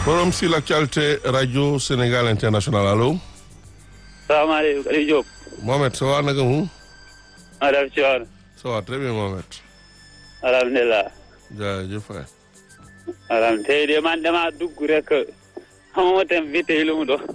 forum sur l'actualité radio Sénégal international allo. salaamaaleykum Aliou Diop. Mohamed ça va naka mu. maa def ci woon. ça va très bien Mohamed. alhamdulilah. jaajëf waay. alhamdulilah tey de man damaa dugg rek xamuma tam bi tey lu mu doon.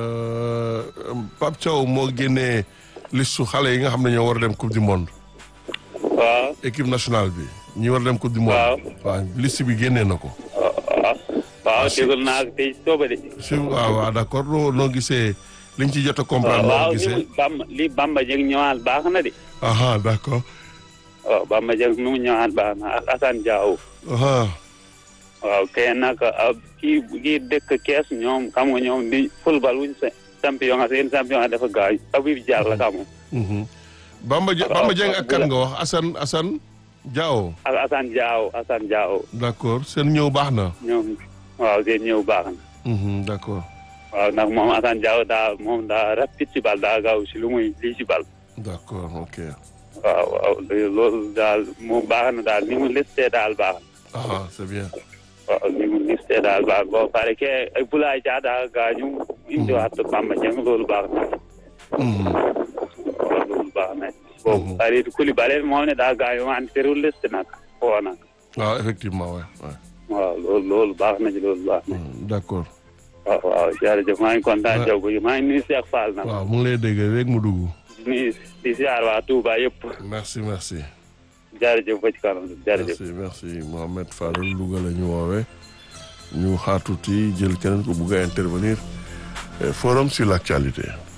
Pape Thiaw moo génnee listu xale yi nga xam ne ñoo war a dem coupe du monde. waaw. équipe nationale bi ñi war a dem coupe du monde. waaw waaw liste bi génnee na ko. waaw waaw déglu naa ko tey sooba de. si waaw waaw d'accord noo noo gisee liñ ci jot a comprendre. waaw noo li gisee mu Bamba li Bamba Dieng ñëwaat baax na de. aha d'accord. waaw Bamba Dieng mi mu ñëwaat baax na ak Assane Diao. aha waaw kay nag kii kii dëkk kees ñoom xam nga ñoom di football wuñ sa champion nga seen champion nga dafa gaañ Habib Diallo la xam nga mhm. Bamba Dieng Bamba Dieng ak kan nga wax Assane Assane Diao. ak Assane Diao Assane Diao d'accord seen ñëw baax na. ñoom waaw seen ñëw baax na. mhm, d'accord waaw ndax moom Assane Diao daa moom daa rapide ci bal daa gaaw si lu muy lii ci bal. d'accord ok. waaw waaw loolu daal moom baax na daal ni mu listee daal baax na. ah c'est bien. waaw ni mu listee daal baax na boo pare ke ay Boulaye Dia daa gaañu. indiwaat Bamba Dieng loolu baax na. mhm. waaw loolu baax na. boobu Kalidou Koulibaly moom ne daa gaañu wante terewul liste nag foo nag. waaw effectivement ouais, ouais. waaw loolu loolu baax na ci loolu baax na. Mhm, d'accord. waaw waaw jërëjëf maa ngi kontaan Ouais. Diop bi maa ngi nuyu Cheikh Fall nag. waaw mu ngi lay dégg rek mu dugg. di nuyu di ziar waa Touba yëpp. merci merci. jërëjëf ba ci kanam jërëjëf. merci merci Mohamed Fadel Louga la ñu woowee ñu xaar tuuti jël keneen ku bugg a intervenir Eh, forum sur l'actualité.